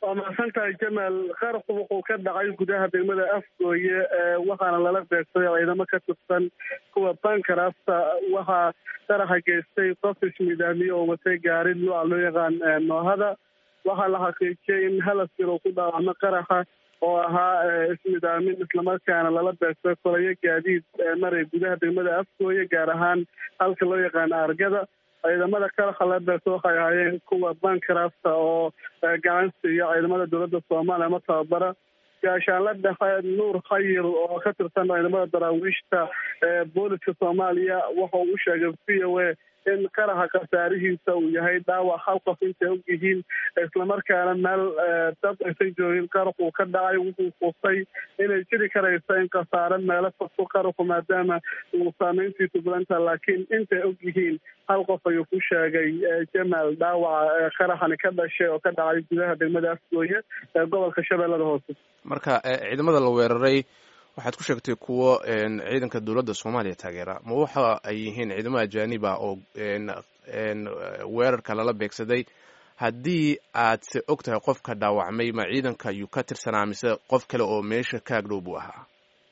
waa mahadsan tahay jamaal qarxu wuxuu ka dhacay gudaha degmada afgooye waxaana lala beegsaday ciidamo ka tirsan kuwa bankarafta waxaa qaraxa geystay qof ismidaamiye oo watay gaari nooca loo yaqaan noohada waxaa la xaqiijiyay in halasir uu ku dhaawacmo qaraxa oo ahaa ismidaamin islamarkaana lala beegsaday kolayo gaadiid maray gudaha degmada afgooye gaar ahaan halka loo yaqaano argada ciidamada qaraxa la beegsa waxay ahaayeen kuwa bankarafta oo gacan siiya ciidamada dowladda soomaaliya ma tababara gaashaanla dhexe nuur khayir oo ka tirsan ciidamada daraawiishta booliska soomaaliya waxa uu u sheegay v o a in qaraxa khasaarihiisa uu yahay dhaawac hal qof intay og yihiin islamarkaana meel dad aysan joogin qaraxuu ka dhacay wuxuu fustay inay jiri karayso in khasaare meelo fasto qaraxu maadaama uu saameyntiisu badanta laakiin intay og yihiin hal qof ayuu ku sheegay jamaal dhaawaca qaraxani ka dhashay oo ka dhacay gudaha degmada afgooye ee gobolka shabeellada hoose marka ciidamada la weeraray waxaad ku sheegtay kuwo ciidanka dowladda soomaaliya taageera ma waxa ay yihiin ciidamo ajaaniba oo weerarka lala beegsaday haddii aad se og tahay qofka dhaawacmay ma ciidanka ayuu ka tirsanaa mise qof kale oo meesha ka agdhow buu ahaa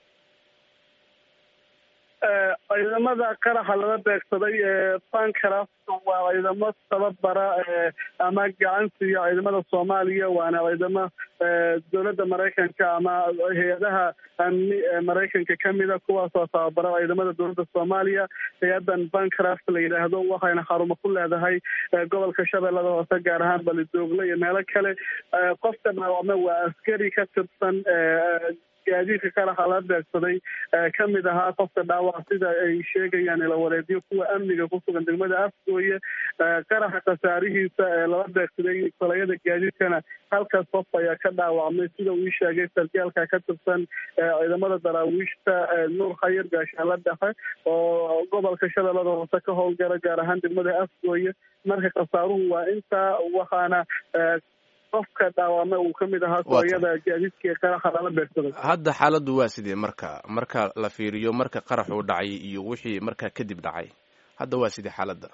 ciidamada qaraxa lala beegsaday ee bankarafta waa ciidamo tababara ama gacan siiya ciidamada soomaaliya waana ciidamo dowladda maraykanka ama hay-adaha amni ee maraykanka kamida kuwaasoo tababara ciidamada dowladda soomaaliya hay-adan bankraft la yidhaahdo waxayna xarumo ku leedahay gobolka shabeellada hoose gaar ahaan balidoogle iyo meelo kale qofka dhaawacma waa askari ka tirsan gaadiidka qaraxa la beegsaday kamid ahaa qofka dhaawac sida ay sheegayaan ilawareedyo kuwa amniga ku sugan degmada afgooye qaraxa khasaarihiisa ee lala beegsaday kolayada gaadiidkana halkaas qof ayaa ka dhaawacmay sida uu ii sheegay sargaalka ka tirsan ciidamada daraawiishta nuur khayir gaashaanla dhexe oo gobolka shabeellada hoose ka howlgala gaar ahaan degmada afgooye marka khasaaruhu waa intaa waxaana qofka dhaawame uu ka mid ahaa kooyada gaadiidka qaraxa lala beegsaday hadda xaaladdu waa sidee marka marka la fiiriyo marka qarax uu dhacay iyo wixii markaa kadib dhacay hadda waa sidee xaaladda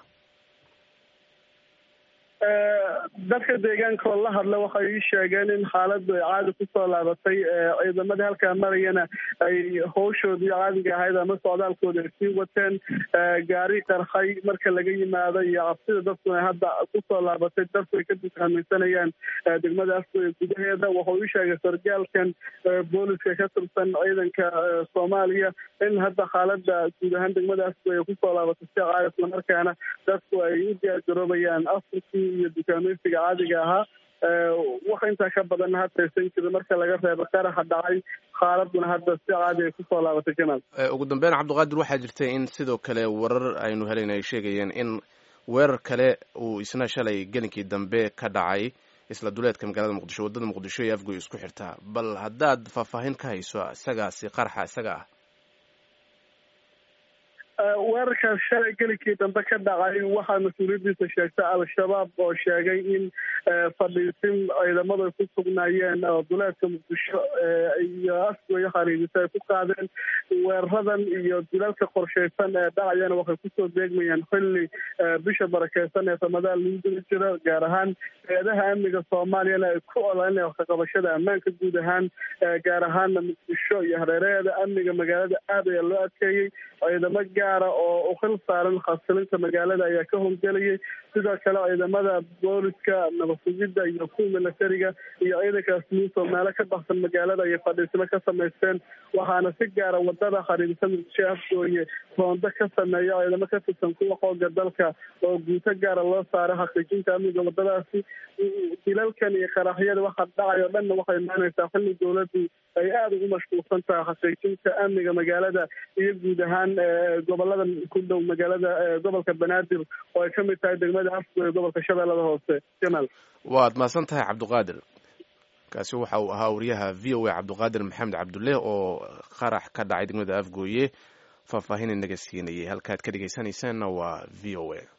dadka deegaanka oo la hadla waxay ii sheegeen in xaaladdu ay caadi kusoo laabatay ciidamadii halkaa marayana ay hawshoodii caadiga ahayd ama socdaalkooda ay sii wateen gaari qarxay marka laga yimaado iyo cabsida dadkuna hadda kusoo laabatay dadku ay ka dukaamaysanayaan degmada afgooye gudaheeda wuxuu ii sheegay sargaalkan booliska ka tirsan ciidanka soomaaliya in hadda xaalada guud ahaan degmada afgooye kusoo laabatay si caadi islamarkaana dadku ay u diyaargaroobayaan afrikii iyo dukaamaysiga caadiga ahaa wax intaa ka badan hataysan jira marka laga reebo qaraxa dhacay xaaladuna hadda si caadi ay kusoo laabatay jamaal ugu dambeyn cabdiqaadir waxaa jirtay in sidoo kale warar aynu helayn ay sheegayeen in weerar kale uu isna shalay gelinkii dambe ka dhacay isla duleedka magaalada muqdisho waddada muqdisho iyo afgoy isku xirtaa bal haddaad faahfaahin ka hayso isagaasi qaraxa isaga ah weerarkaas shalay gelinkii dambe ka dhacay waxaa mas-uuliyaddiisa sheegtay al-shabaab oo sheegay in fadhiisin ciidamadu ay ku sugnaayeen oo duleedka muqdisho iyo afgooyo khariidisa ay ku qaadeen weeraradan iyo dulalka qorshaysan ee dhacayana waxay kusoo beegmayaan xilli bisha barakeysan ee ramadaan lagu geli jiro gaar ahaan hay-adaha amniga soomaaliyana ay ku olanaya waxkaqabashada ammaanka guud ahaan gaar ahaana muqdisho iyo hareeraheeda amniga magaalada aad ayaa loo adkeeyey ciidamo gaara oo ukhil saaran khasilinta magaalada ayaa ka howlgelayay sidoo kale ciidamada booliska nabasugidda iyo kuwa milatariga iyo ciidankaas muusoo meelo ka baxsan magaalada ayay fadhiismo ka samaysteen waxaana si gaara wadada khariidisa muqdisho afgooye roondo ka sameeya ciidamo ka tirsan kuwa xooga dalka oo guuto gaara loo saaray xaqiijinta amniga wadadaasi dilalkan iyo qaraxyada waxa dhacay oo dhanna waxay imaanaysaa xilli dowladdu ay aada ugu mashquulsan tahay xaqiijinta amniga magaalada iyo guud ahaan gobolada ku dhow magaalada gobolka banaadir oo ay kamid tahay degmada afgooye gobolka shabeellada hoose jamaal waad mahadsan tahay cabdiqaadir kaasi waxa uu ahaa wariyaha v o a cabdiqaadir maxamed cabdulle oo qarax ka dhacay degmada afgooye faahfaahin inaga siinayay halkaad ka dhegeysanaysaanna waa v o a